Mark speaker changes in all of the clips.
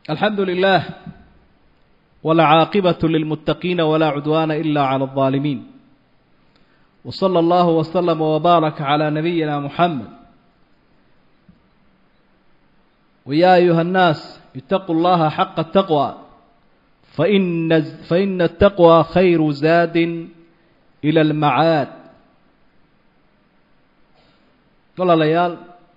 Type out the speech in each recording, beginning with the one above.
Speaker 1: alxamdu lilah wlcaaqibaة lilmuttaqiina wlaa cudwaana ila clى الظaalimiin wslى اllah wslm wbaaraka clى nabiyina muxamed wya ayuha الnaas itaquu اllaha xaqa الtaqwى faina الtaqwى khayru zaadi ilى اlmacaad walaalayaal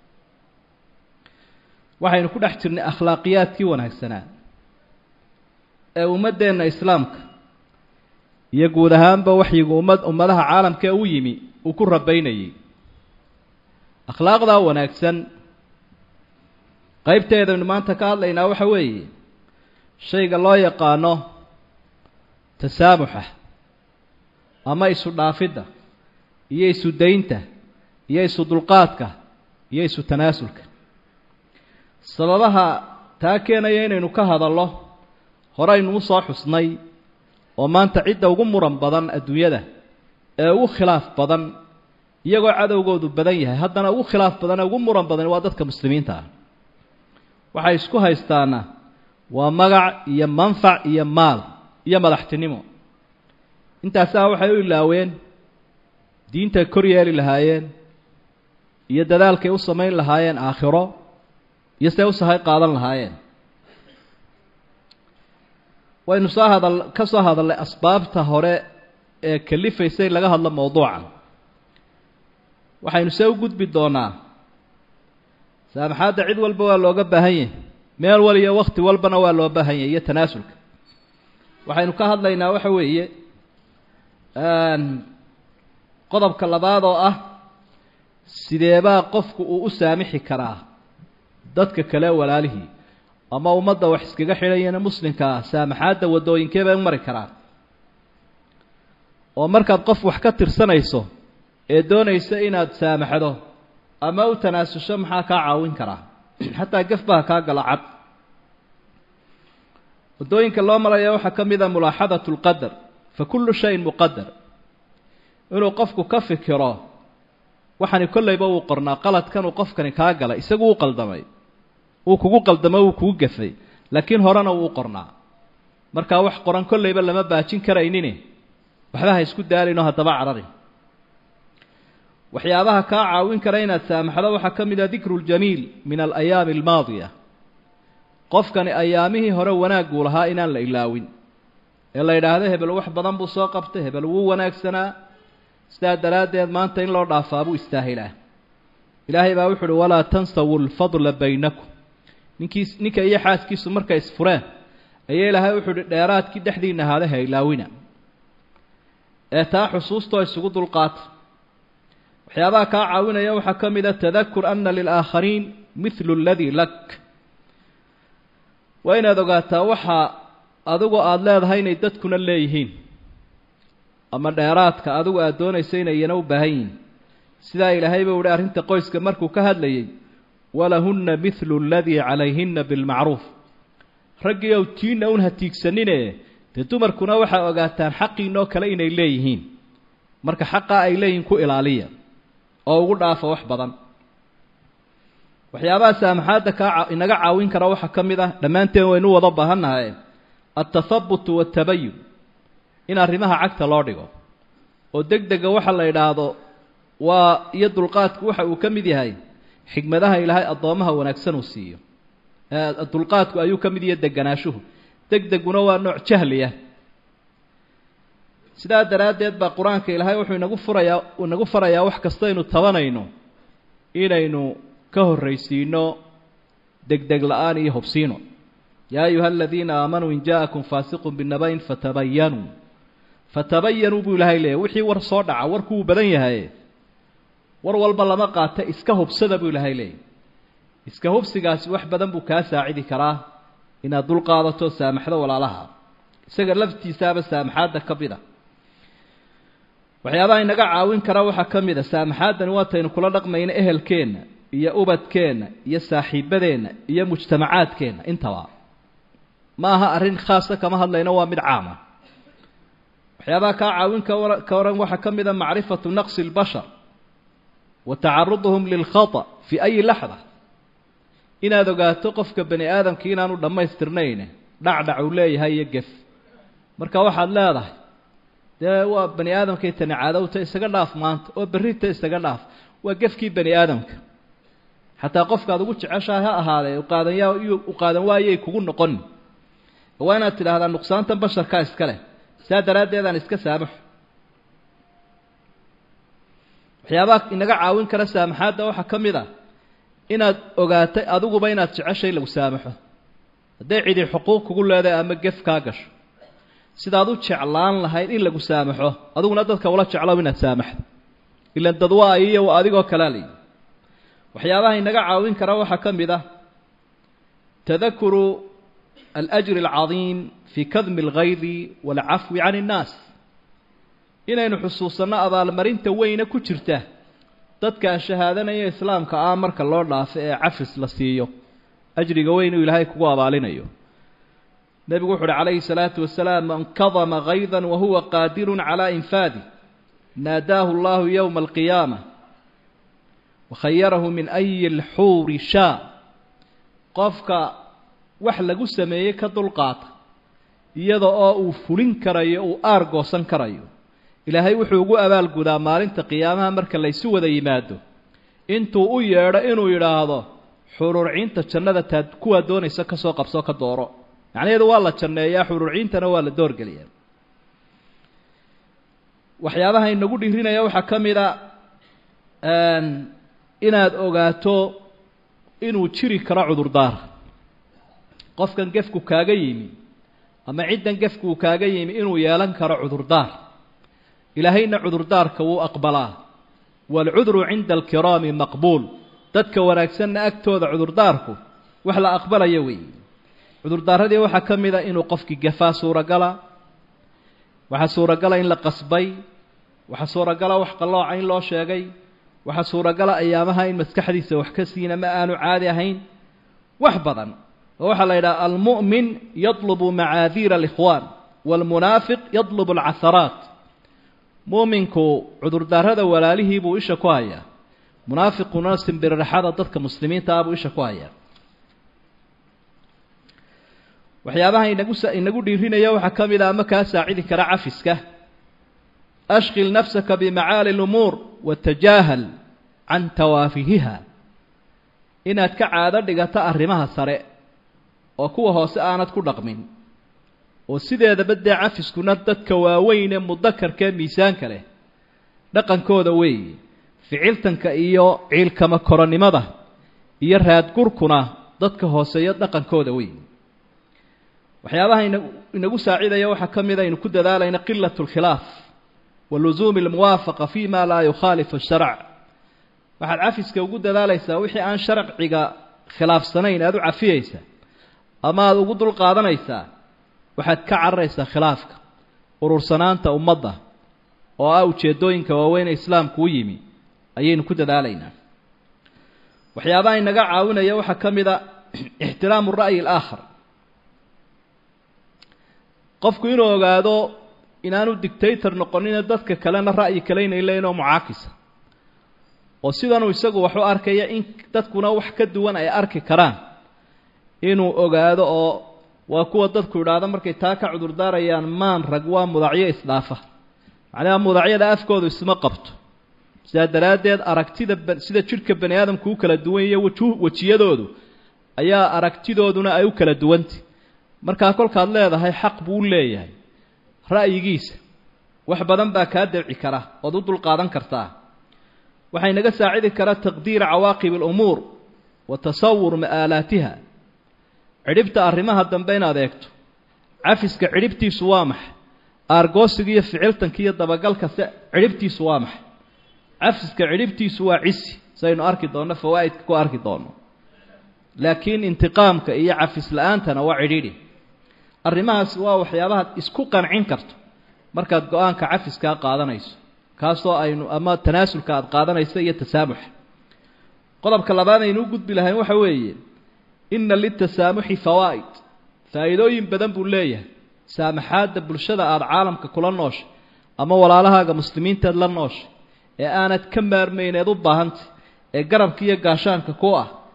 Speaker 1: waxaynu ku dhex jirnay akhlaaqiyaadkii wanaagsanaa ee ummaddeenna islaamka iyo guud ahaanba waxyigu ummad ummadaha caalamka ee u yimi uu ku rabaynayay akhlaaqdaa wanaagsan qeybteedaynu maanta ka hadlaynaa waxa weeye shayga loo yaqaano tasaamuxa ama isu dhaafidda iyo isu daynta iyo isu dulqaadka iyo isu tanaasulka sababaha taa keenaya inaynu ka hadallo horeynu usoo xusnay oo maanta cidda ugu muran badan adduunyada ee ugu khilaaf badan iyagoo cadowgoodu badan yahay haddana ugu khilaaf badan ee ugu muran badan waa dadka muslimiinta ah waxay isku haystaana waa magac iyo manfac iyo maal iyo madaxtinimo intaasaa waxay u ilaaween diintay kor yeeli lahaayeen iyo dadaalkay u samayn lahaayeen aakhiro iyo see u sahay qaadan lahaayeen waynu soo hadal ka soo hadalnay asbaabta hore ee kalifaysay laga hadlo mawduucan waxaynu see u gudbi doonaa saamaxaadda cid walba waa looga baahan yahay meel wal iyo wakti walbana waa loo baahan yahay iyo tanaasulka waxaynu ka hadlaynaa waxa weeye qodobka labaad oo ah sideebaa qofku uu u saamixi karaa dadka kale walaalihii ama ummadda wax iskaga xidhayana muslimka ah saamaxaadda waddooyinkee bay u mari karaan oo markaad qof wax ka tirsanayso ee doonaysa inaad saamaxdo ama u tanaasusho maxaa kaa caawin karaa xataa gafbaha kaa gala cad waddooyinka loo maraya waxaa ka mid a mulaaxadatu lqadar fa kullu shayin muqadar inuu qofku ka fikiro waxani kollayba wuu qornaa qaladkanuu qofkani kaa galay isagu u qaldamay wuu kugu qaldamo wuu kugu gafay laakiin horena wuu u qornaa markaa wax qoran kollayba lama baajin karaynine waxba ha isku daalinoo haddaba cararin waxyaabaha kaa caawin kara inaad saamaxdo waxaa ka mid ah dikru ljamiil min alayaami almaadiya qofkani ayaamihii hore wanaagguu lahaa inaan la ilaawin ee la yidhaahdo hebel wax badan buu soo qabtay hebel wuu wanaagsanaa sidaa daraaddeed maanta in loo dhaafaa buu istaahilaa ilaahay baa wuxu uhi walaa tansawu lfadla baynakum ninkiis ninka iyo xaaskiisu markay isfureen ayaa ilaahay wuxuu uhi dheeraadkii dhexdiina ahaada ha ilaawina ee taa xusuustoo isugu dulqaata waxyaabaha kaa caawinaya waxaa ka mid a tadakur ana lilaakhariin mithlu aladii lak waa inaad ogaataa waxa adigu aada leedahay inay dadkuna leeyihiin ama dheeraadka adigu aada doonayso inay iyana u baahan yihiin sidaa ilaahay buu uhi arrinta qoyska markuu ka hadlayay walahunna mithlu aladii calayhinna bilmacruuf raggii ow tiinna un ha tiigsanine dee dumarkuna waxaa ogaataan xaqiinoo kale inay leeyihiin marka xaqaa ay leeyihiin ku ilaaliya oo ugu dhaafa wax badan waxyaabaha saamaxaadda kaa inaga caawin kara waxaa ka mid ah dhammaanteen waynu wada baahannahay altathabutu waatabayun in arrimaha cagta loo dhigo oo deg dega waxa la idhaahdo waa iyo dulqaadku waxa uu ka mid yahay xigmadaha ilaahay addoommaha wanaagsan uu siiyo dulqaadku ayuu ka mid yahay deganaashuhu deg deguna waa nooc jahliya sidaa daraaddeed baa qur-aanka ilaahay wuxuu inagu furayaa inagu farayaa wax kastaynu tabanayno inaynu ka horraysiino degdeg la-aan iyo hubsiino yaa ayuha aladiina aamanuu in ja'akum faasiqun binaba-in fatabayanuu fatabayanuu buu ilaahay leeyahy wixii war soo dhaca warku wuu badan yahay war walba lama qaata iska hubsada buu ilaahay leeyahy iska hubsigaasi wax badan buu kaa saacidi karaa inaad dul qaadato saamaxdo walaalaha isaga laftiisaaba saamaxaadda ka mid a waxyaabaha inaga caawin kara waxaa ka mid a saamaxaaddani waataynu kula dhaqmayno ehelkeenna iyo ubadkeenna iyo saaxiibadeenna iyo mujtamacaadkeenna intaba ma aha arrin khaasa kama hadlayno waa mid caama waxyaabaha kaa caawin ka waran waxaa ka mid a macrifatu naqsi اlbashar wa tacaruduhum lilkhata fi ayi laxda inaad ogaato qofka bani aadamka inaanu dhammaystirnayn dhacdhac uu leeyahay iyo gef marka waxaad leedahay dee waa bani aadamkay tani cadowta isaga dhaaf maanta oo berrita isaga dhaaf waa gefkii bani aadamka xataa qofkaad ugu jeceshahay ha ahaadee uqaadanyaa u qaadan waayay kugu noqon waa inaad tidhaahdaa nuqsaantan basharkaa iska leh saa daraaddeedaan iska saamaxo waxyaabaha inaga caawin kara saamaxaadda waxaa ka mid a inaad ogaatay adiguba inaad jeceshay lagu saamaxo hadday cidi xuquuq kugu leedahay ama gef kaa gasho sidaad u jeclaan lahayd in lagu saamaxo adiguna dadka ula jeclow inaad saamaxdo ilan dad waa iyo waa adigoo kalea layi waxyaabaha inaga caawin kara waxaa ka mid ah tadakuru alajri alcadiim fii kadmi algaydi waalcafwi can innaas inaynu xusuusanno abaalmarinta weyne ku jirta dadkaa shahaadanaya islaamka ah marka loo dhaafo ee cafis la siiyo ajriga weyn uu ilaahay kugu abaalinayo nebigu wuxu uhi calayhi salaatu wasalaam man kadama gaydan wahuwa qaadirun calaa infaadi naadaahu allahu yowma alqiyaama wakhayarahu min ayi lxuuri shaa qofka wax lagu sameeyey ka dulqaata iyada oo uu fulin karayo uu aargoosan karayo ilaahay wuxuu ugu abaalgudaa maalinta qiyaamaha marka laysu wada yimaado intuu u yeedho inuu yidhaahdo xururciinta jannada taad kuwaa doonaysa ka soo qabsoo ka dooro macnaheedu waa la janneeyaa xururciintana waa la doorgeliyaa waxyaabaha inagu dhiirinaya waxaa ka mid a inaad ogaato inuu jiri karo cudurdaar qofkan gefku kaaga yimi ama ciddan gefku uu kaaga yimi inuu yeelan karo cudurdaar ilaahayna cudurdaarka wuu aqbalaa waalcudru cinda alkiraami maqbuul dadka wanaagsanna agtooda cudurdaarku wax la aqbalaya weeye cudurdaaradii waxaa ka mid a inuu qofkii gafaa suuragala waxaa suuragala in la qasbay waxaa suuragala wax qallooca in loo sheegay waxaa suuragala ayaamaha in maskaxdiisa wax ka siina ma aanu caadi ahayn wax badan oo waxaa la yidhaha almu'min yadlubu macaadiira alikhwaan waalmunaafiq yadlubu alcaharaat mu'minku cudurdaarada walaalihii buu isha ku hayaa munaafiquna simbiriraxada dadka muslimiinta ah buu isha ku hayaa waxyaabaha inagu inagu dhiirinaya waxaa ka mid a ama kaa saacidi kara cafiska ashqil nafsaka bimacaali lumuur watajaahal can tawaafihiha inaad ka caado dhigato arrimaha sare oo kuwa hoose aanad ku dhaqmin oo sideedaba dee cafiskuna dadka waaweyn ee mudakarka ee miisaanka leh dhaqankooda weeye ficiltanka iyo ciilkama koronimada iyo raadgurkuna dadka hooseeyo dhaqankooda weeye waxyaabaha ina inagu saacidaya waxaa ka mid aynu ku dadaalayna qilat اlkhilaaf wa lusuumi اlmuwaafaqa fi ma laa yukhaalifu الsharc waxaad cafiska ugu dadaalaysaa wixii aan sharciga khilaafsanayn aada u cafiyeysa ama aada ugu dul qaadanaysaa waxaad ka cararaysaa khilaafka urursanaanta ummadda oo ah ujeeddooyinka waaweyn ee islaamku u yimi ayaynu ku dadaalaynaa waxyaabaha inaga caawinaya waxaa ka mid a ixtiraamu ra'yi alaakhar qofku inuu ogaado inaanu dictator noqonina dadka kalena ra'yi kale inay leeyihin oo mucaakisa oo sidanuu isagu wax u arkaya in dadkuna wax ka duwan ay arki karaan inuu ogaado oo waa kuwa dadku idhaahdo markay taa ka cudurdaarayaan maan rag waa mudacyo isdhaafa macnaha mudacyada afkoodu isma qabto sidaa daraaddeed aragtida sida jidhka bani aadamku u kala duwan iyo waju wejiyadoodu ayaa aragtidooduna ay u kala duwantay markaa kolkaad leedahay xaq buu u leeyahay ra'yigiisa wax badan baa kaa dabci kara ood u dulqaadan kartaa waxaa inaga saacidi kara taqdiira cawaaqib alumuur wa tasawur ma'aalaatiha cidhibta arrimaha dambe inaad eegto cafiska cidhibtiisu waa maxay aargoosiga iyo ficiltanka iyo dabagalka se cidhibtiisu waa maxay cafiska cidhibtiisu waa cisi saynu arki doonno fawaa'idka ku arki doonno laakiin intiqaamka iyo cafis la-aantana waa cidhiidhi arrimahaas waa waxyaabahaad isku qancin karto markaad go-aanka cafiskaa qaadanayso kaasoo aynu ama tanaasulka aada qaadanayso iyo tasaamuxa qodobka labaad aynu u gudbi lahayn waxa weeye inna litasaamuxi fawaa'id faa'iidooyin badan buu leeyahay saamaxaadda bulshada aada caalamka kula nooshay ama walaalahaaga muslimiinteed la nooshay ee aanad ka maarmayneed u baahantay ee garabka iyo gaashaanka ku ah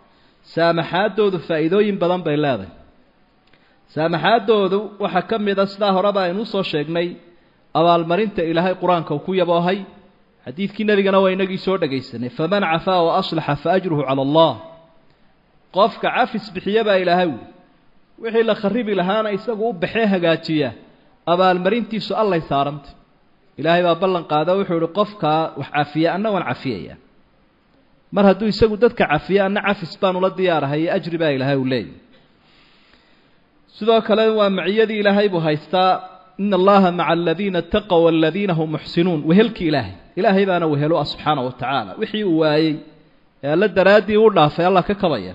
Speaker 1: saamaxaaddoodu faa'iidooyin badan bay leedahay saamaxaaddoodu waxaa ka mid a sidaa horeba aynu usoo sheegnay abaalmarinta ilaahay qur-aanka uu ku yaboohay xadiidkii nebigana waa inagii soo dhegaysanay faman cafaa wa aslaxa fa ajruhu cala allah qofka cafis bixiya baa ilaahay wi wixii la kharibi lahaana isagu u baxee hagaajiya abaalmarintiisu allay saarantay ilaahay baa ballan qaada wuxuu ihi qofkaa wax cafiya anna waan cafiyaya mar hadduu isagu dadka cafiya anna cafis baan ula diyaarahay iyo ajri baa ilaahay uu leeyahy sidoo kale waa maciyadii ilaahay buu haystaa ina allaha maca aladiina ataqow waladiina hum muxsinuun wehelkii ilaahay ilaahay baana wehelo ah subxaana wa tacaala wixii uu waayey ee alla daraaddii u dhaafay allah ka kabaya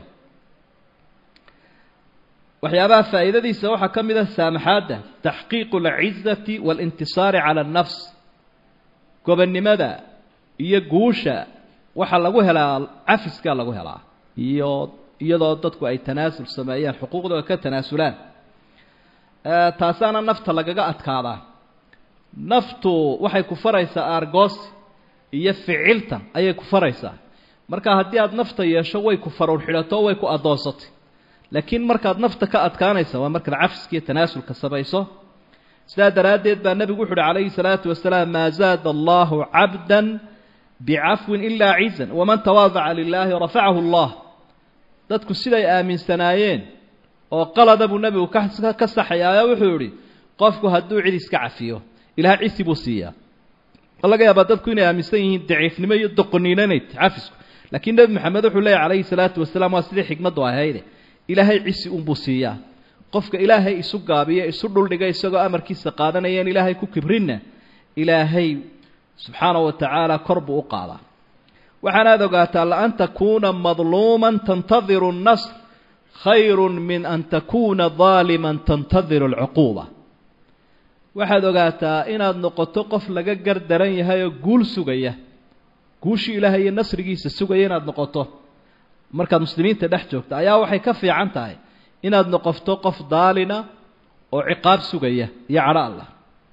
Speaker 1: waxyaabaha faa'iidadiisa waxaa ka mid ah saamaxaadda taxqiiqu alcizati waalintisaari cala annafs gobonnimada iyo guusha waxaa lagu helaa cafiskaa lagu helaa iyo iyadoo dadku ay tanaasul sameeyaan xuquuqdooda ka tanaasulaan taasaana nafta lagaga adkaadaa naftu waxay ku faraysaa aargoos iyo ficiltan ayay ku faraysaa marka haddii aada nafta yeesho way ku faruur xidhato way ku addoonsatay laakiin markaad nafta ka adkaanaysa waa markaad cafiska iyo tanaasulka samayso sidaa daraaddeed baa nebigu wuxu uhi calayhi salaatu wasalaam maa zaada allahu cabdan bicafwin ilaa cizan waman tawaadaca lilaahi rafacahu allah dadku siday aaminsanaayeen oo qalada buu nebigu ka saxayaayo wuxuu yihi qofku hadduu cid iska cafiyo ilaah cisi buu siiyaa laga yaabaa dadku inay aaminsan yihiin daciifnimo iyo doqoniino inay cafisku laakiin nebi maxamed wuxuu leeyahy calayhi salaatu wasalaam waa sidii xikmaddu ahayde ilaahay cisi unbuu siiyaa qofka ilaahay isu gaabiyo isu dhuldhiga isagoo amarkiisa qaadanayeen ilaahay ku kibrinna ilaahay subxaana wa tacaala kor buu u qaadaa waxaanaad ogaataa laan takuuna madluuman tantadiru اnasr khayru min an takuuna daaliman tantadiru alcuquuba waxaad ogaataa inaad noqoto qof laga gar daran yahay oo guul sugaya guushii ilaahay iyo nasrigiisa sugaya inaad noqoto markaad muslimiinta dhex joogto ayaa waxay ka fiican tahay inaad noqoto qof daalina oo ciqaab sugaya iyo cadho allah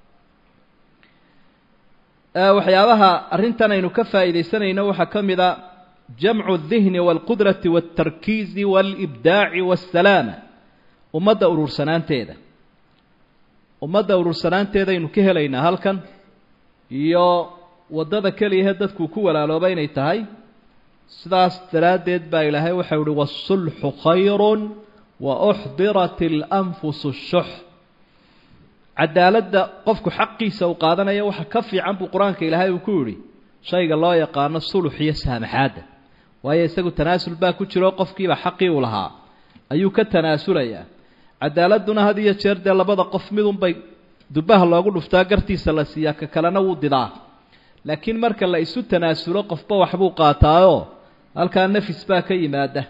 Speaker 1: waxyaabaha arrintan aynu ka faa'iidaysanayno waxaa ka mid a jamcu اdihni wاlqudrati wاltarkiizi wاlibdaaci wاsalaama ummadda uruursanaanteeda ummadda uruursanaanteedaynu ka helaynaa halkan iyo waddada keliyahe dadku ku walaalooba inay tahay sidaas daraaddeed baa ilaahay waxau uhi wاsulxu khayru wauxdirat اlanfusu الshux cadaaladda qofku xaqiisa uu qaadanaya waxa ka fiican buu qur-aanka ilaahay uu ku yidhi shayga loo yaqaano sulux iyo saamaxaadda waayo isagu tanaasul baa ku jiro qofkiiba xaqii uu lahaa ayuu ka tanaasulayaa cadaaladduna had iyo jeer dee labada qof midunbay dubaha loogu dhuftaa gartiisa la siiyaa ka kalena wuu didaa laakiin marka la isu tanaasulo qofba waxbuu qaataayoo halkaa nafis baa ka yimaada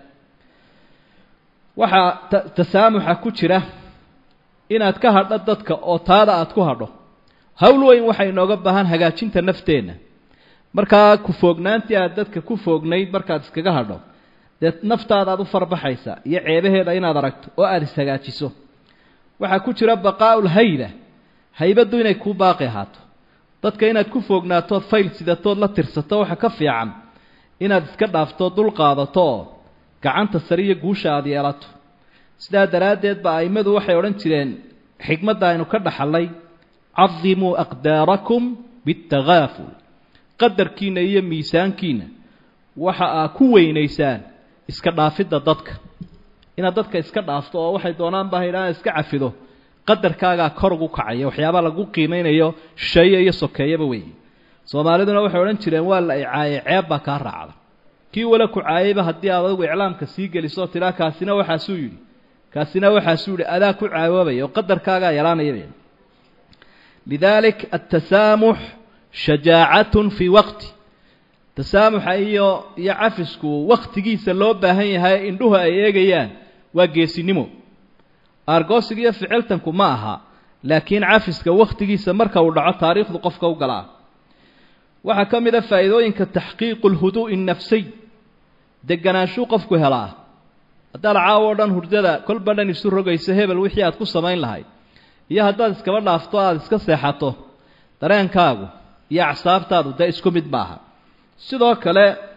Speaker 1: waxaa tasaamuxa ku jira inaad ka hadho dadka oo taada aada ku hadho hawl weyn waxay inooga baahan hagaajinta nafteenna markaa ku foognaantii aad dadka ku foognayd markaad iskaga hadho dee naftaada aad u farbaxaysa iyo ceebaheeda inaad aragto oo aada ishagaajiso waxaa ku jira baqaa'ul hayba haybaddu inay kuu baaqi ahaato dadka inaad ku foognaatood fayl sidatood la tirsato waxa ka fiican inaad iska dhaaftood dul qaadato oo gacanta sare iyo guusha aada yeelato sidaa daraaddeed ba a'immadu waxay odhan jireen xikmadda aynu ka dhaxallay cadimuu aqdaarakum biاtagaaful qadarkiina iyo miisaankiina waxa aa ku weynaysaan iska dhaafidda dadka inaad dadka iska dhaafto oo waxay doonaan baa haydhaan iska cafido qadarkaagaa kor ugu kacaya waxyaabaa lagu qiimeynayo shisheeye iyo sokeeyaba weeye soomaaliduna waxay odhan jireen waa la icaayay ceeb baa kaa raacda kii wala ku caayayba haddii aad adigu iclaamka sii geliso tidhaa kaasina waxaasuu yidhi kaasina waxaasuu yihi adaa ku caawoobaya oo qadarkaagaa yaraanaya lidaalik atasaamux shajaacatun fii waqti tasaamuxa iyo iyo cafisku waktigiisa loo baahan yahay indhuhu ay eegayaan waa geesinimo aargoosiga iyo ficiltanku ma aha laakiin cafiska wakhtigiisa marka uu dhaco taariikhdu qofka u galaa waxaa ka mid a faa'iidooyinka taxqiiqu lhuduu'i nafsiy deganaanshu qofku helaa haddaad caawo o dhan hurdada kolba dhan isu rogayso hebel wixii aad ku samayn lahayd iyo haddaad iskaba dhaafto aada iska seexato dareenkaagu iyo acsaabtaadu dee isku mid maaha sidoo kale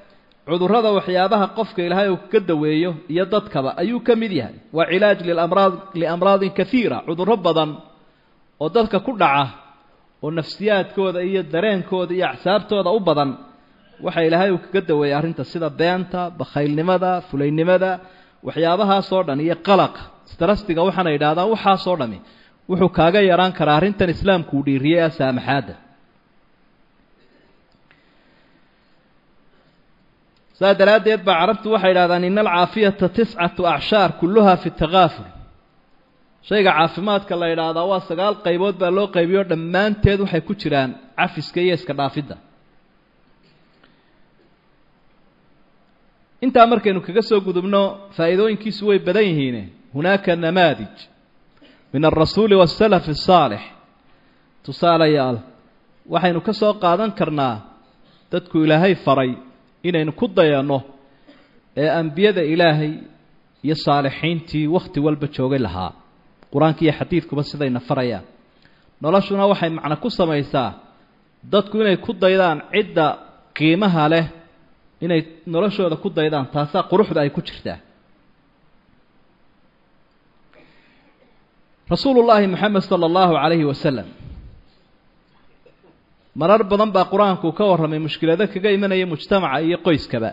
Speaker 1: cudurrada waxyaabaha qofka ilaahay uu ka daweeyo iyo dadkaba ayuu ka mid yahay waa cilaaj lilamraad liamraadin kaiira cudurro badan oo dadka ku dhaca oo nafsiyaadkooda iyo dareenkooda iyo acsaabtooda u badan waxa ilaahay uu kaga daweeyay arrinta sida beenta bakhaylnimada fulaynimada waxyaabahaasoo dhan iyo qalaqa strastiga waxaana yidhahdaan waxaasoo dhami wuxuu kaaga yaraan karaa arrintan islaamku uu dhiiriyey a saamaxaadda saas daraaddeed baa carabtu waxay yidhahdaan ina alcaafiyata tiscatu acshaar kulluha fi takaaful shayga caafimaadka la yidhaahdaa waa sagaal qaybood baa loo qaybiyo dhammaanteed waxay ku jiraan cafiska iyo iska dhaafidda intaa markaynu kaga soo gudubno faa'iidooyinkiisu way badan yihiine hunaaka namaadij min alrasuuli waasalafi asaalix tusaalayaal waxaynu ka soo qaadan karnaa dadku ilaahay faray inaynu ku dayanno ee ambiyada ilaahay iyo saalixiintii wakhti walba joogay lahaa qur-aanka iyo xadiidkuba sidayna farayaan noloshuna waxay macno ku samaysaa dadku inay ku daydaan cidda qiimaha leh inay noloshooda ku daydaan taasaa quruxda ay ku jirtaa rasuulu llaahi moxamed sala allahu calayhi wasalam marar badan baa qur-aanku ka warramay mushkilado kaga imanaya mujtamaca iyo qoyskaba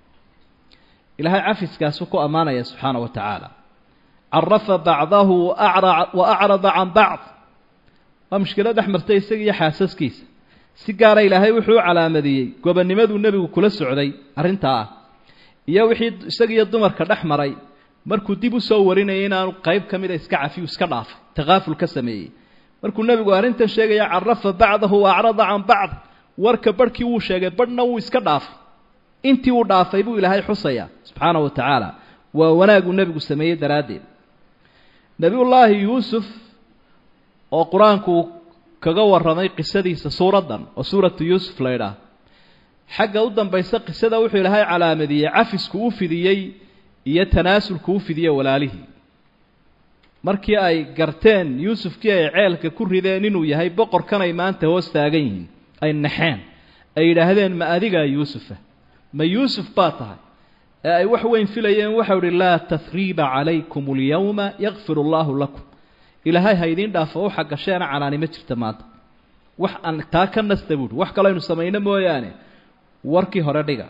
Speaker 1: ilaahay cafiskaasu ku ammaanaya subxaana wa tacaala carafa bacdahu wa acrada can bacd waa mushkilo dhex martay isaga iyo xaasaskiisa si gaara ilaahay wuxuu u calaamadiyey gobonnimaduu nebigu kula socday arrintaa ah iyo wixii isagiiyo dumarka dhex maray markuu dib u soo warinayay inaanu qayb ka mida iska cafiyu iska dhaafay takaaful ka sameeyey markuu nebigu arrintan sheegaya carafa bacdahu wa acrada can bacd warka barhkii wuu sheegay barhna wuu iska dhaafay intii uu dhaafay buu ilaahay xusaya subxaana wa tacaala waa wanaaguu nebigu sameeyey daraaddeed nebiyullaahi yuusuf oo qur-aanku kaga warramay qisadiisa suuraddan oo suuratu yuusuf la ydhaah xagga u dambaysa qisada wuxuu ilaahay calaamadiyey cafisku u fidiyey iyo tanaasulku u fidiyey walaalihii markii ay garteen yuusufkii ay ceelka ku rideen inuu yahay boqorkanay maanta hoos taagan yihiin ay naxeen ay yidhaahdeen ma adigaa yuusufa ma yuusuf baa tahay ee ay wax weyn filayeen waxau ihi laa tahriiba calaykum alyawma yakfir allaahu lakum ilaahay ha idiin dhaafo u xaggasheena canaani ma jirta maanta wax aan taa ka nasta buuhi wax kaloo aynu samayno mooyaane warkii hore dhiga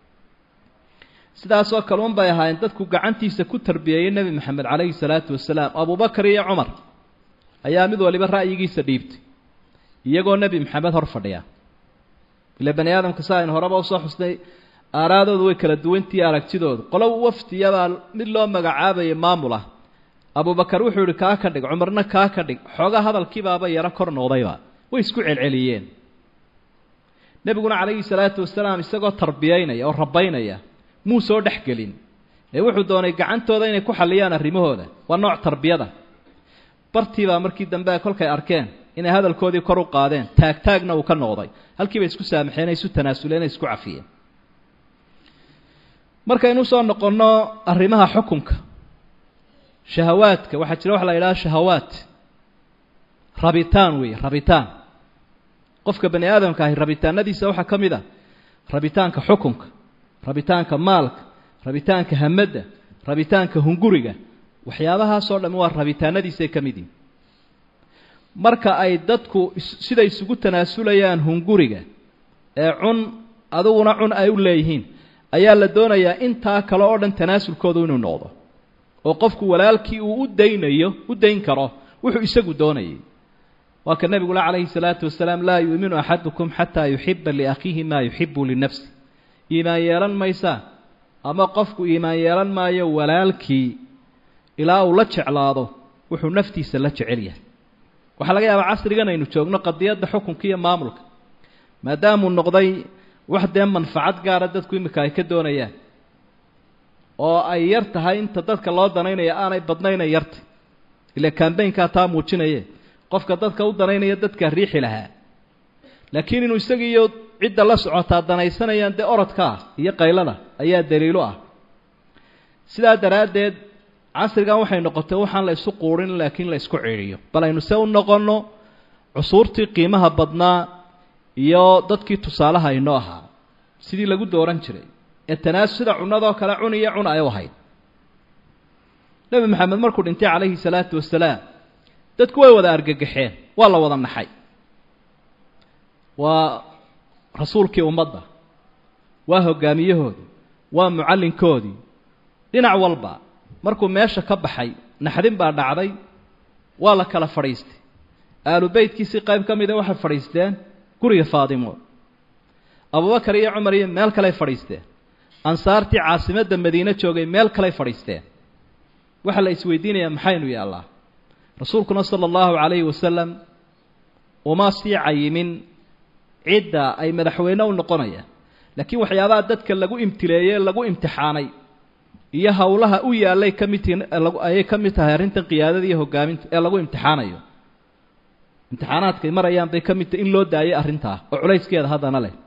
Speaker 1: sidaasoo kale un bay ahaayeen dadku gacantiisa ku tarbiyeeyey nebi maxamed calayhi salaatu wasalaam abubakar iyo cumar ayaa mid waliba ra'yigiisa dhiibtay iyagoo nebi maxamed hor fadhiya ile bani aadamka sa aynu horeba usoo xusnay aaraadoodu way kala duwantihi aragtidoodu qolo wafdiyabaa mid loo magacaabayay maamul ah abubakar wuxuu yihi kaa ka dhig cumarna kaa ka dhig xoogaa hadalkiibaaba yaro kor noqdayba way isku celceliyeen nebiguna calayhi salaatu wasalaam isagoo tarbiyaynaya oo rabaynaya muu soo dhex gelin ee wuxuu doonay gacantooda inay ku xalliyaan arrimahooda waa nooc tarbiyada bartiibaa markii dambe kolkay arkeen inay hadalkoodii kor u qaadeen taagtaagna uu ka noqday halkiibay isku saamaxeen ay isu tanaasuleen ay isku cafiyeen markaynu usoo noqonno arrimaha xukunka shahawaadka waxaa jira waxa la yidhaha shahawaat rabitaan weeye rabitaan qofka bani aadamka ahi rabitaanadiisa waxaa ka mid a rabitaanka xukunka rabitaanka maalka rabitaanka hamadda rabitaanka hunguriga waxyaabahaasoo dhami waa rabitaanadiisay ka mid yihin marka ay dadku siday isugu tanaasulayaan hunguriga ee cun adiguna cun ay u leeyihiin ayaa la doonayaa intaa kale oo dhan tanaasulkoodu inuu noqdo oo qofku walaalkii uu u daynayo u dayn karo wuxuu isagu doonayay waa ka nebigula calayhi salaatu wasalaam laa yuuminu axadukum xataa yuxiba liakhiihi maa yuxibu linafsi iimaan yeelan maysaa ama qofku iimaan yeelan maayo walaalkii ilaa uu la jeclaado wuxuu naftiisa la jecel yahay waxaa laga yaabaa casrigan aynu joogno qadiyadda xukunka iyo maamulka maadaamuu noqday wax dee manfacad gaara dadku imika ay ka doonayaan oo ay yar tahay inta dadka loo danaynaya aanay badnaynay yartay ile cambaynkaa taa muujinaye qofka dadka u danaynaya dadkaa riixi lahaa laakiin inuu isagiiyo cidda la socotaa danaysanayaan dee orodka ah iyo qaylada ayaa daliilo ah sidaa daraaddeed casrigan waxay noqotay waxaan la isu quurin laakiin la isku ciidhiyo bal aynu se u noqonno cusuurtii qiimaha badnaa iyo dadkii tusaalaha inoo ahaa sidii lagu dooran jiray ee tanaasu sida cunadoo kale cun iyo cun ay u ahayd nebi maxamed markuu dhintay calayhi salaatu wasalaam dadku way wada argagaxeen waa la wada naxay waa rasuulkii ummadda waa hoggaamiyahoodii waa mucallinkoodii dhinac walba markuu meesha ka baxay naxdin baa dhacday waa la kala fadhiistay aalu beytkiisii qayb ka mida waxay fadhiisteen guriga faadimo abubakar iyo cumar iyo meel kaley fadhiisteen ansaartii caasimadda madiine joogay meel kaley fadhiisteen waxaa la isweydiinayaa maxaynu yaallaa rasuulkuna sala allahu calayhi wasalam uma sii cayimin cidda ay madaxweyne u noqonayaan laakiin waxyaabaha dadka lagu imtileeyey lagu imtixaanay iyo howlaha u yaallay ka mid tihiin ayay ka mid tahay arrintan qiyaadada iyo hogaaminta ee lagu imtixaanayo imtixaanaadkay marayaan bay ka mid tahay in loo daayay arrintaa oo culayskeeda haddana leh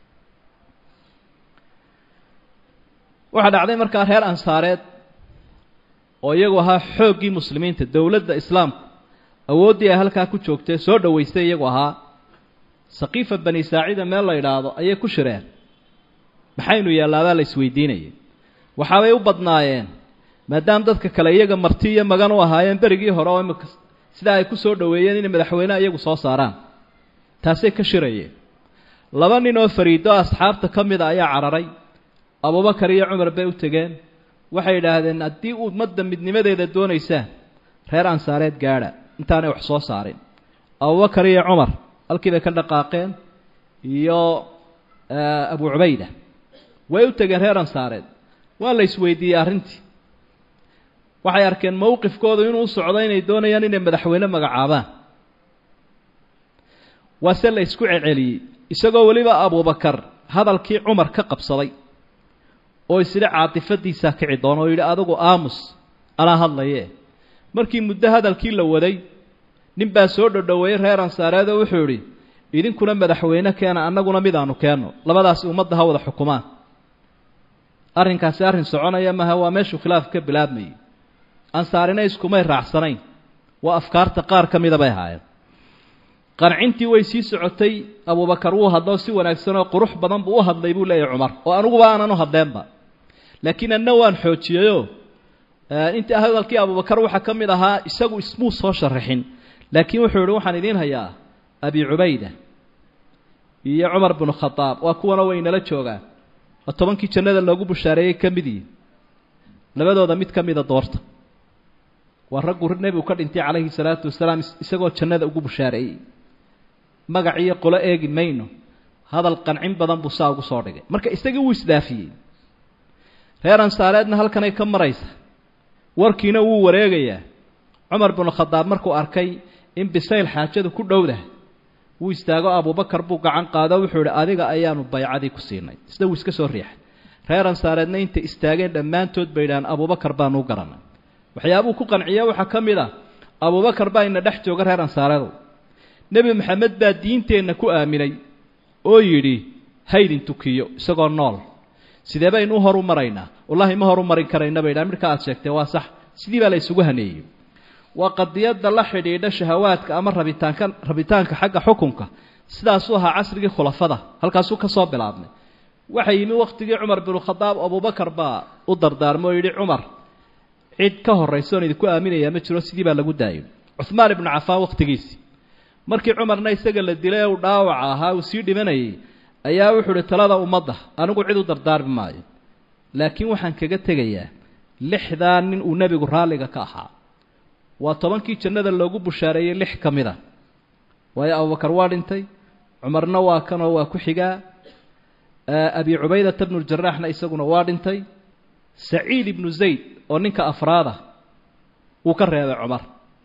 Speaker 1: waxaa dhacday markaa reer ansaareed oo iyagu ahaa xooggii muslimiinta dowladda islaamku awooddii ay halkaa ku joogtay soo dhowaystay iyagu ahaa saqiifa bani saacida meel la yidhaahdo ayay ku shireen maxaynu yaallaabaa la isweydiinayay waxaabay u badnaayeen maadaama dadka kale iyaga marti iyo magan u ahaayeen berigii hore oo imika sidaa ay ku soo dhoweeyeen inay madaxweyneha iyagu soo saaraan taasay ka shirayeen laba nin oo fariido asxaabta ka mida ayaa cararay abubakar iyo cumar bay u tegeen waxay yidhaahdeen haddii ummadda midnimadeeda doonaysaan reer ansaareed gaadha intaanay wax soo saarin abubakar iyo cumar halkii bay ka dhaqaaqeen iyo abu cubayda way u tegeen reer ansaareed waa la isweydiiyey arrintii waxay arkeen mowqifkoodu inuu u socdo inay doonayaan inay madaxweyne magacaabaan waase la isku celceliyey isagoo weliba abubakar hadalkii cumar ka qabsaday oo isidhi caatifadiisaa kici doona oo yidhi adigu aamus anaa hadlaye markii muddo hadalkii la waday nin baa soo dhodhoweeyey reer ansaareed oo wuxuu idhi idinkuna madaxweyne keena annaguna midaanu keenno labadaasi ummadda ha wada xukumaan arrinkaasi arrin soconaya maha waa meeshuu khilaafka ka bilaabmayay ansaarina iskumay raacsanayn waa afkaarta qaar ka mida bay ahaayeen qancintii way sii socotay abubakar wuu hadloo si wanaagsan oo qurux badan buu u hadlay buu leeyahy cumar oo aniguba aanan u hadleenba laakiin anna waan xoojiyeyoo intii hadalkii abubakar waxaa ka mid ahaa isagu ismuu soo sharaxin laakiin wuxuu yihi waxaan idiin hayaa abi cubayda iyo cumar binu khadaab waa kuwana way nala joogaan oo tobankii jannada loogu bushaareeyey ka mid yihi labadooda mid ka mida doorta waa raggu nebigu ka dhintay calayhi salaatu wasalaam isagoo jannada ugu bushaareeyey magac iyo qolo eegi mayno hadal qancin badan buu saa ugu soo dhigay marka isagii wuu isdhaafiyey reer ansaareedna halkanay ka maraysa warkiina wuu wareegayaa cumar binu khadaab markuu arkay in bisayl xaajadu ku dhowdah wuu istaago abubakar buu gacan qaado wuxuu idhi adiga ayaanu baycadii ku siinay isna wuu iska soo riixay reer ansaareedna intay istaageen dhammaantood bay idhahaan abubakar baanuu garanay waxyaabuu ku qanciya waxaa ka mid ah abubakar baa ina dhex jooga reer ansaareedow nebi maxamed baa diinteenna ku aaminay oo yidhi haydin tukiyo isagoo nool sidee baynu u horu maraynaa wallahi ma horu marin karayna bay dhahan midhka aad sheegtee waa sax sidii baa la isugu haneeyey waa qadiyadda la xidhiidha shahawaadka ama rabitaanka rabitaanka xagga xukunka sidaasuu ahaa casrigii khulafada halkaasuu ka soo bilaabmay waxaa yimi wakhtigii cumar binu khadaab abubakar baa u dardaarmay oo yidhi cumar cid ka horraysa oon idinku aaminayaa ma jiro sidii baa lagu daayo cuhmaan ibnu cafaan wakhtigiisii markii cumarna isaga la dilay ee uu dhaawaca ahaa uu sii dhimanayay ayaa wuxuu uhi talada ummadda anigu cid u dardaarmi maayo laakiin waxaan kaga tegayaa lixdaa nin uu nebigu raalliga ka ahaa waa tobankii jannada loogu bushaareeyey lix ka mid a waayo abubakar waa dhintay cumarna waa kanoo waa ku xigaa abi cubaydata bnu ljaraxna isaguna waa dhintay saciid ibnu zayd oo ninka afraada wuu ka reebay cumar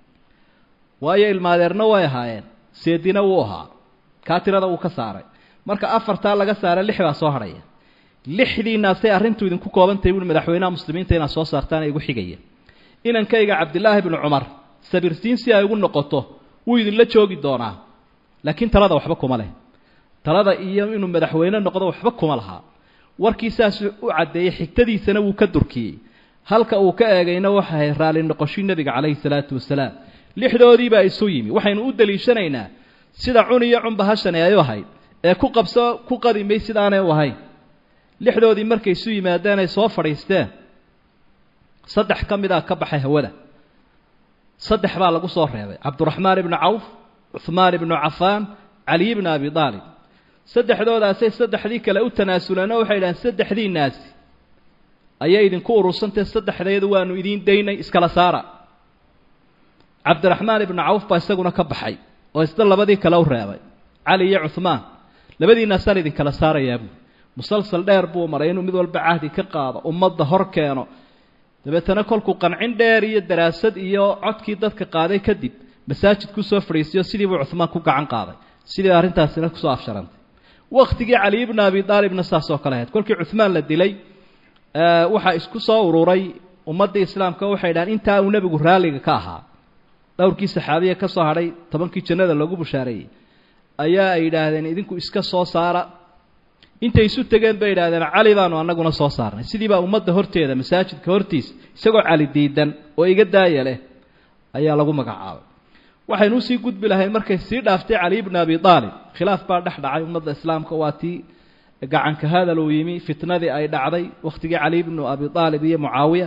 Speaker 1: waayo ilmaadeerna way ahaayeen seedina wuu ahaa kaa tirada wuu ka saaray marka afartaa laga saaray lix baa soo hadhaya lixdiinaasay arrintu idinku koobantahay buui madaxweynaha muslimiinta inaad soo saartaan igu xigaya inankayga cabdilaahi bnu cumar sabirsiin si ay ugu noqoto wuu idinla joogi doonaa laakiin talada waxba kuma leh talada iyo inuu madaxweyne noqdo waxba kuma lahaa warkii saasuu u caddeeyey xigtadiisana wuu ka durkiyey halka uu ka eegayna waxay raalli noqoshii nebiga calayhi salaatu wasalaam lixdoodiibaa isu yimi waxaynu u daliishanaynaa sida cun iyo cunba hashani ay u ahayd ee ku qabso ku qadimay sidaanay u ahayn lixdoodii markay isu yimaadeen ay soo fadhiisteen saddex ka mid a ka baxay hawada saddex baa lagu soo reebay cabduraxmaan ibnu cawf cuhmaan ibnu cafaan caliy ibnu abi aalib saddexdoodaasay saddexdii kale u tanaasuleen oo waxay idhahdeen saddexdii naasi ayay idinku urursantahe saddexdeedu waanu idiin daynay iskala saara cabdiraxmaan ibnu cawf baa isaguna ka baxay oo isna labadii kale u reebay cali iyo cuhmaan labadiinaasaan idinkala saarayaa buui musalsal dheer buu maray inuu mid walba cahdi ka qaado ummadda hor keeno dabeetana kolkuu qancin dheer iyo daraasad iyo codkii dadka qaaday kadib masaajid kusoo fadhiisiyo sidii buu cuhmaan ku gacan qaaday sidii arrintaasina kusoo afsharantay wakhtigii cali ibnu abi aalibna saas oo kale ahayd kolkii cuhmaan la dilay waxaa isku soo ururay ummaddii islaamka waxay dhahaan intaa uu nebigu raalliga ka ahaa dhowrkii saxaabiya ka soo hadhay tobankii jannada loogu bushaareeyey ayaa ay yidhaahdeen idinku iska soo saara intay isu tegeen bay yidhahdeen cali baanu annaguna soo saarnay sidii baa ummadda horteeda masaajidka hortiisa isagoo cali diidan oo iga daaya leh ayaa lagu magacaabay waxaynu usii gudbi lahayn markay sii dhaaftay cali ibnu abi aalib khilaaf baa dhex dhacay ummadda islaamka waa tii gacanka hadal uu yimi fitnadii ay dhacday wakhtigii cali ibnu abi aalib iyo mucaawiya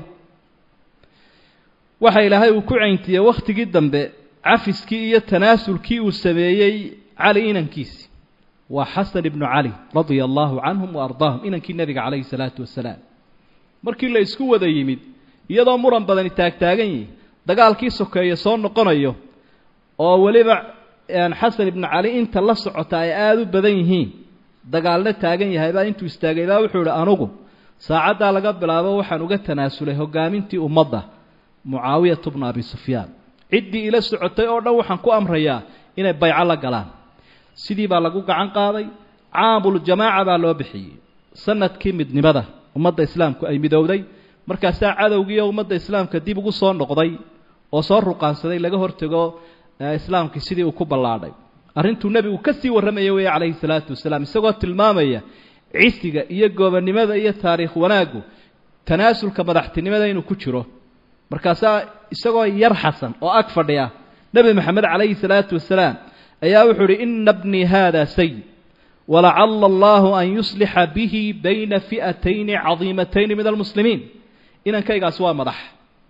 Speaker 1: waxa ilaahay uu ku cayntiyey wakhtigii dambe cafiskii iyo tanaasulkii uu sameeyey cali inankiisi waa xasan ibnu cali radia allahu canhum wa ardaahum inankii nebiga calayhi salaatu wasalaam markii la isku wada yimid iyadoo muran badani taagtaagan yihi dagaalkii sokeeye soo noqonayo oo weliba xasan ibnu cali inta la socota ay aada u badan yihiin dagaalna taagan yahay baa intuu istaagay baa wuxuu ihi anugu saacaddaa laga bilaabo waxaan uga tanaasulay hogaamintii ummadda mucaawiyatu bnu abi sufyaan ciddii ila socotay oo dhan waxaan ku amrayaa inay bayco la galaan sidii baa lagu gacan qaaday caamuljamaaca baa loo bixiyey sanadkii midnimada ummadda islaamku ay midowday markaasaa cadowgiiyo ummadda islaamka dib ugu soo noqday oo soo ruqaansaday laga hortego islaamkii sidii uu ku ballaadhay arrintuu nebigu ka sii warramaya weeye calayhi salaatu wasalaam isagoo tilmaamaya cisiga iyo goobannimada iyo taariikh wanaaggu tanaasulka madaxtinimada inuu ku jiro markaasaa isagoo yar xasan oo ag fadhiya nebi maxamed calayhi salaatu wasalaam ayaa wuxuu uhi ina bnii hada sayid walacala allahu an yuslixa bihi bayna fi'atayni cadiimatayni min almuslimiin inankaygaasi waa madax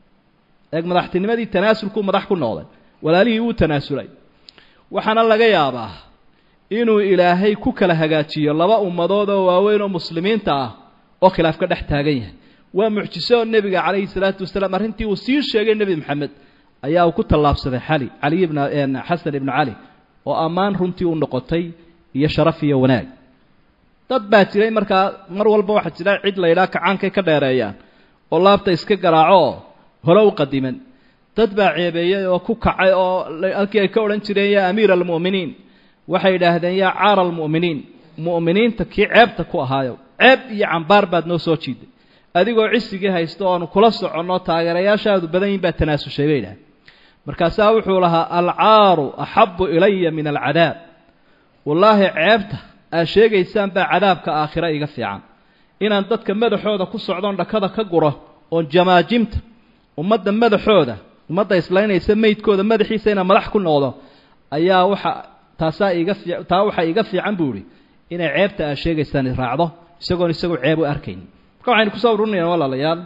Speaker 1: eeg madaxtinimadii tanaasulkuu madax ku noqday walaalihii wuu tanaasulay waxaana laga yaabaa inuu ilaahay ku kala hagaajiyo laba ummadood oo waaweyn oo muslimiinta ah oo khilaaf ka dhex taagan yahay waa mucjiso oo nebiga calayhi salaatu wasalaam arrintii uu sii sheegay nebi maxamed ayaa uu ku tallaabsaday xali caliy ibn xasan ibnu cali oo ammaan runtii u noqotay iyo sharaf iyo wanaag dad baa jiray markaa mar walba waxaa jira cid la yidhaha kacaankay ka dheereeyaan oo laabta iska garaaco oo hore u qadiman dad baa ceebeeyey oo ku kacay oo halkii ay ka odhan jireen yaa amiira almu'miniin waxay yidhaahdeen yaa caara almu'miniin mu'miniinta kii ceebta ku ahaayo ceeb iyo cambaar baad noo soo jiiday adigoo cisigii haysto oanu kula soconno taageerayaashaadu badan yihin baa tanaasushay bay idhahdeen markaasaa wuxuu lahaa alcaaru axabu ilaya min alcadaab wallaahi ceebta aad sheegaysaan baa cadaabka aakhira iga fiican inaan dadka madaxooda ku socdoon dhakada ka guro oon jamaajimta ummadda madaxooda ummadda islaynaysa meydkooda madaxiisa inaan madax ku noqdo ayaa waxa taasaa iga fii taa waxaa iga fiican buu ihi inay ceebta aad sheegaysaan raacdo isagoon isagu ceeb u arkayn marka waxaynu kusoo ururinayaan walaalayaal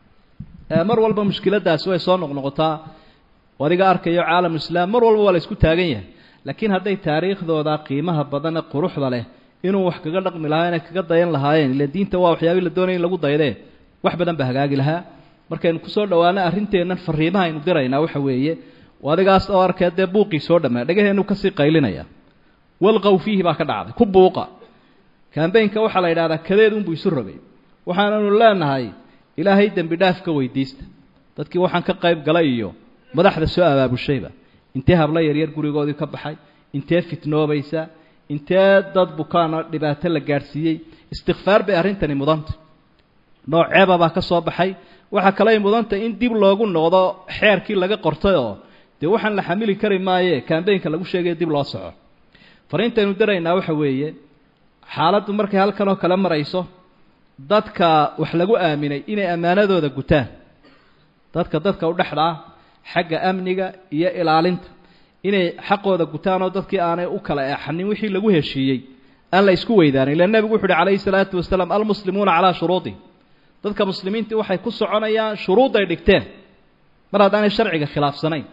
Speaker 1: mar walba mushkiladaasi way soo noqnoqotaa adiga arkayo caalam islaam mar walba waa la isku taagan yahay laakiin hadday taariikhdooda qiimaha badane quruxda leh inuu wax kaga dhaqmi lahaa inay kaga dayan lahaayeen ila diinta waa waxyaabii la doonaya in lagu daydee wax badan ba hagaagi lahaa markaynu kusoo dhawaano arrinteennan fariimaha aynu diraynaa waxa weeye adigaas oo arkee dee buuqii soo dhammaa dhagaheenu kasii qaylinaya walqow fiihi baa ka dhacday ku buuqa kambaynka waxaa la yidhahdaa kadeed unbuu isu rogay waxaananu leenahay ilaahay dembi dhaaf ka weydiista dadkii waxaan ka qayb galay iyo madaxda soo abaabushayba intee hablo yaryar gurigoodii ka baxay intee fitnoobaysa intee dad bukaana dhibaato la gaadhsiiyey istikfaar bay arrintani mudanta nooc ceeba baa ka soo baxay waxaa kaley mudanta in dib loogu noqdo xeerkii laga qortay oo dee waxaan la xamili kari maaye kambaynka lagu sheegaya dib loo soco fariintaynu diraynaa waxa weeye xaaladdu markay halkan oo kale marayso dadka wax lagu aaminay inay ammaanadooda gutaan dadka dadka u dhexda ah xagga amniga iyo ilaalinta inay xaqooda gutaan oo dadkii aanay u kala eexanin wixii lagu heshiiyey aan la isku weydaanin ila nebigu wuxu uhi calayhi salaatu wasalaam almuslimuuna calaa shuruudihim dadka muslimiintii waxay ku soconayaan shuruudday dhigteen mar haddaanay sharciga khilaafsanayn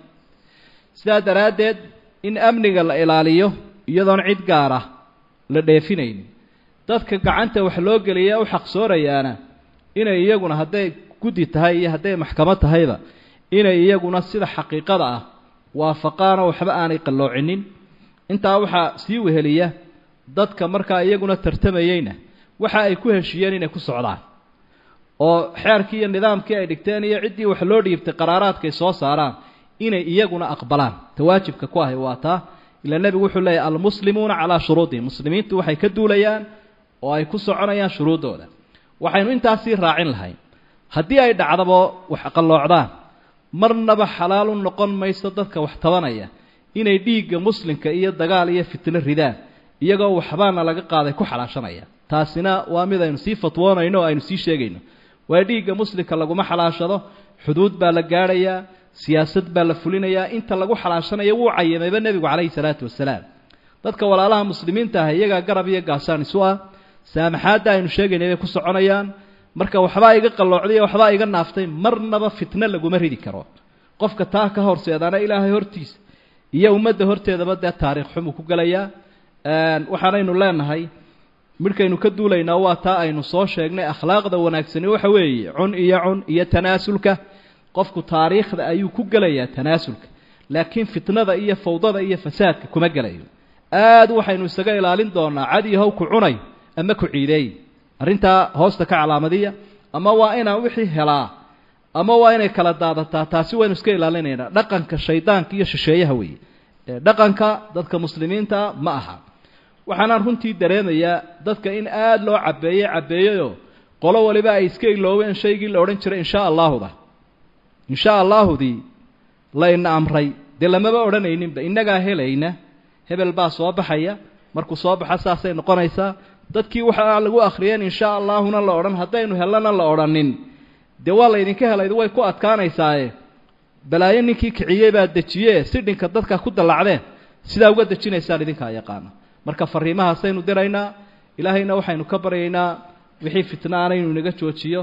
Speaker 1: sidaa daraaddeed in amniga la ilaaliyo iyadoon cid gaar ah la dheefinaynin dadka gacanta wax loo geliya u xaqsoonayaana inay iyaguna hadday guddi tahay iyo hadday maxkamad tahayba inay iyaguna sida xaqiiqada ah waafaqaanoo waxba aanay qalloocinin intaa waxaa sii weheliya dadka markaa iyaguna tartamayeyna waxa ay ku heshiiyeen inay ku socdaan oo xeerkii iyo nidaamkii ay dhigteen iyo ciddii wax loo dhiibtay qaraaraadkay soo saaraan inay iyaguna aqbalaan tawaajibka ku ahay waa taa ilaa nebigu wuxuu leeyahy almuslimuuna calaa shuruudihim muslimiintu waxay ka duulayaan oo ay ku soconayaan shuruuddooda waxaynu intaasii raacin lahayn haddii ay dhacdabo wax qalloocdaan marnaba xalaalu noqon mayso dadka wax tabanaya inay dhiigga muslimka iyo dagaal iyo fitno ridaan iyagoo waxbaana laga qaaday ku xalaashanaya taasina waa mid aynu sii fatwoonayno o aynu sii sheegayno waa dhiigga muslimka laguma xalaashado xuduud baa la gaadhayaa siyaasad baa la fulinayaa inta lagu xalaashanayo wuu cayimayba nebigu calayhi salaatu wasalaam dadka walaalaha muslimiinta ah iyagaa garab iyo gaasaan isu ah saamaxaadda aynu sheegaynay bay ku soconayaan marka waxbaa iga qalloocday iyo waxbaa iga naaftay marnaba fitno laguma ridi karo qofka taa ka horseedaana ilaahay hortiisa iyo ummadda horteedaba dee taariikh xumuu ku gelayaa waxaanaynu leenahay midhkaynu ka duulaynaa waa taa aynu soo sheegnay akhlaaqda wanaagsani waxa weeye cun iyo cun iyo tanaasulka qofku taariikhda ayuu ku gelayaa tanaasulka laakiin fitnada iyo fawdada iyo fasaadka kuma gelayo aad waxaynu isaga ilaalin doonaa cadiyahow ku cunay ama ku ciideey arrintaa hoosta ka calaamadiya ama waa inaan wixii helaa ama waa inay kala daadataa taasi waynu iska ilaalinaynaa dhaqanka shaydaanka iyo shisheeyaha weeye dhaqanka dadka muslimiinta ma aha waxaanaan runtii dareemayaa dadka in aada loo cabeeyey cabeeyeyoo qolo waliba ay iska iloobeen shaygii la odhan jiray insha allaahuda insha allaahudii layna amray dee lamaba odhanayninba innagaa helayna hebel baa soo baxaya markuu soo baxa saasay noqonaysaa dadkii waxaa lagu akhriyeen insha allaahuna la odhan haddaynu hellana la odhanin dee waa laydinka helayd way ku adkaanaysaaye balaayo ninkii kiciyey baa dejiye sidhinka dadka ku dallacdeen sidaa uga dejinaysaan idinkaa yaqaana marka fariimahaasaynu diraynaa ilaahayna waxaynu ka baryaynaa wixii fitnaana inuu inaga joojiyo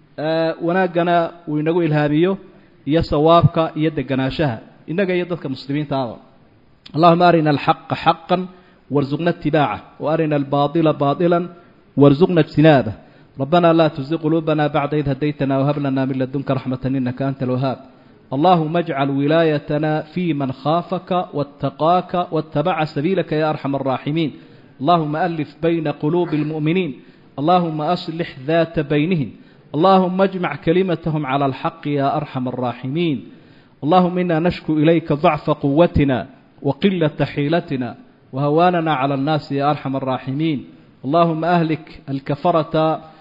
Speaker 1: wanaaggana uu inagu ilhaamiyo iyo sawaabka iyo deganaanshaha innaga iyo dadka muslimiintaaba allahuma arina alxaqa xaqan warzuqna itibaaca waarina albaaila baaiلا warzuqna اجtinaabه ربنا لا تزغ قلوبنا بعد إذ هديتنا وهب لنا من لدنك رحمة إنك أنت الوهاب اللهم اجعل ولايتنا في من خافك واتقاك واتبع سبيلك يا أرحم الراحمين اللهم ألف بين قلوب المؤمنين اللهم أصلح ذات بينهم اللهم اجمع كلمتهم على الحق يا أرحم الراحمين اللهم إنا نشكو إليك ضعف قوتنا وقلة حيلتنا وهواننا على الناس يا أرحم الراحمين اللهم أهلك الكفرة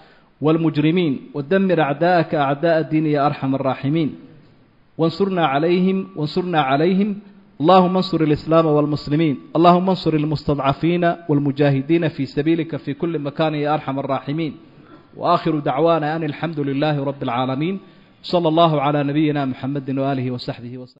Speaker 1: والمجرمين ودمر أعداءك أعداء الدين يا أرحم الراحمين وانصرنا عليهم وانصرنا عليهم اللهم انصر الإسلام والمسلمين اللهم انصر المستضعفين والمجاهدين في سبيلك في كل مكان يا أرحم الراحمين وآخر دعوانا أن الحمد لله رب العالمين صلى الله على نبينا محمد وآله وصحبه وسلم